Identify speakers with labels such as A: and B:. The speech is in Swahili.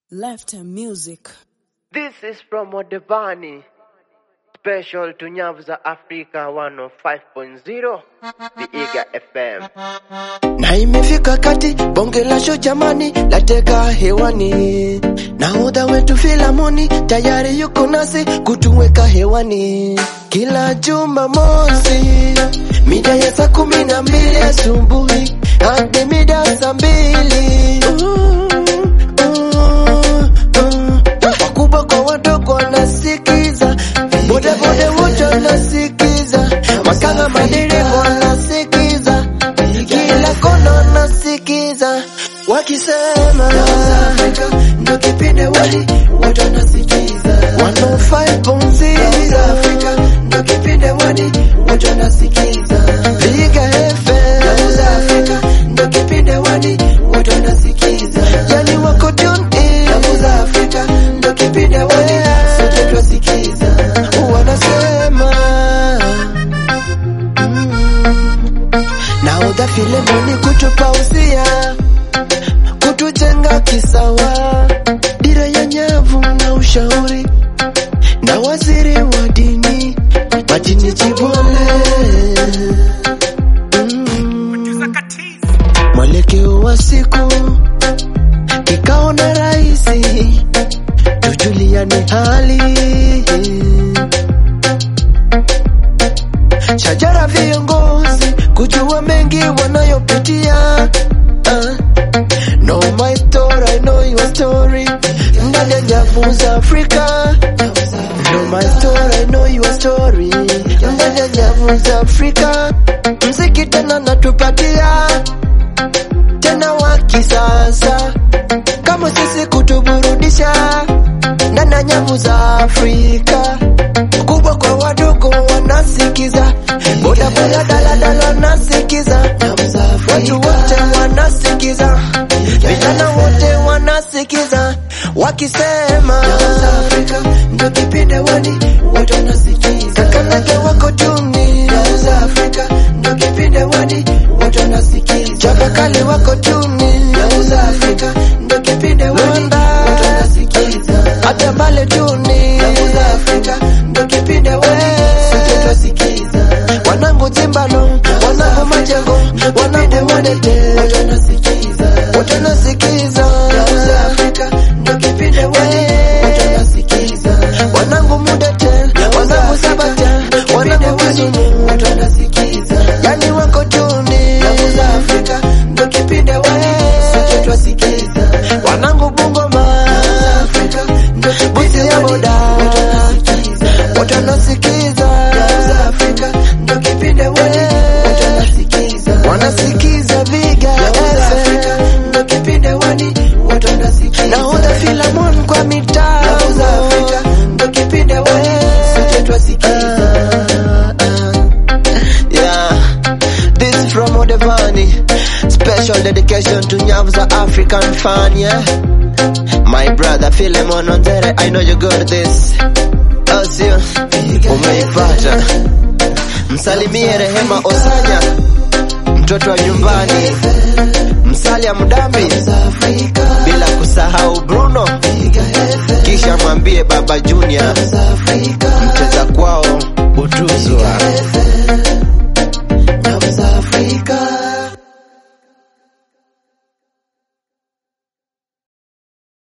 A: Left music.
B: This is from Odebani, special to Nyavu za Africa 105.0, the Iga FM.
C: na imefika kati bonge la show jamani lateka hewani nahodha wetu filamoni tayari yuko nasi kutuweka hewani kila jumamosi mida ya saa kumi na mbili asubuhi hadi mida ya saa mbili Uh, uh, uh. wakubwa kwa wadogo wanasikiza bodaboda wote wanasikiza makanga madereva wanasikiza kila kona wanasikiza wakisema ndo kipindi wali wote wanasikiza 105.0 ndo kipindi wali wote wanasikiza Liga FM ndo kipindi wali wote wanasikiza yani wako tune in za Afrika ndo kipindi wali sote twasikiza wanasema naodha filemoni kutupausia kutujenga kisawa dira ya nyavu na ushauri na waziri wa dini majini jibole mm. mwelekeo wa siku kikao na raisi tujuliane hali shajara viongozi kujua mengi wanayopitia uh, know my story, I know your story ndani ya nyavu za Afrika know my story, I know your story ndani ya nyavu za Afrika mziki tena natupatia tena wa kisasa kama sisi kutuburudisha ndani ya nyavu za Afrika kubwa kwa wadogo wanasikiza boda boda daladala wanasikiza watu wote wanasikiza vijana wote wanasikiza wakisema ndo kipindi wani wote wanasikiza kakanake wako tuni Afrika ndo kipindi wani wote wanasikiza chabakali wako tuni Afrika ndo kipindi wani wote wanasikiza hata bale tuni Afrika ndo kipindi wani sote twasikiza wanangu zimbalo wanangu majengo wanangu wadete wote wanasikiza wote wanasikiza Afrika ndo kipindi wani wote wanasikiza wanangu mudete wanangu sabata wanangu kizunu wote wanasikiza yani wako tuni Afrika ndo kipindi wani sote twasikiza wanangu bungoma Afrika ndo kipindi ya boda wote wanasikiza Afrika ndo kipindi wani wote wanasikiza wanasikiza viga FM ndo kipindi wani wote wanasikiza nahodha filamon kwa mitaa Afrika ndo kipindi wani sote twasikiza yeah this is from Odevani special dedication to Nyavza African fan yeah my brother Philemon Onzere I know you got this Asio umeipata msalimie Rehema Osanya mtoto wa nyumbani Msalia Mdambi bila kusahau Bruno kisha mwambie Baba Junior